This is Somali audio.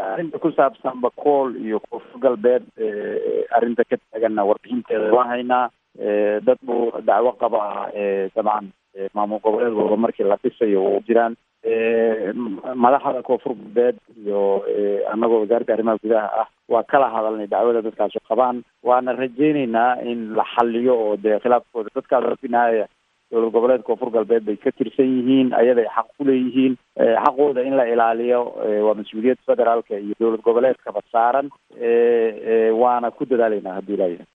arrinta ku saabsan bakool iyo koonfur galbeed arrinta ka taaganna warbixinteeda waan haynaa dad buu dacwo qabaa dabcan maamul goboleedkooda markii la dhisayo u jiraan madaxda koonfur galbeed iyo annagoo wasaaradda arrimaha gudaha ah waa kala hadalnay dacwada dadkaasu qabaan waana rajeyneynaa in la xaliyo oo dee khilaafkooda dadkaas finaaya dowlad goboleed koonfur galbeed bay ka tirsan yihiin ayaday xaq ku leeyihiin xaqooda in la ilaaliyo waa mas-uuliyad federaalka iyo dowlad goboleedkaba saaran waana ku dadaaleynaa haddii ilaayahay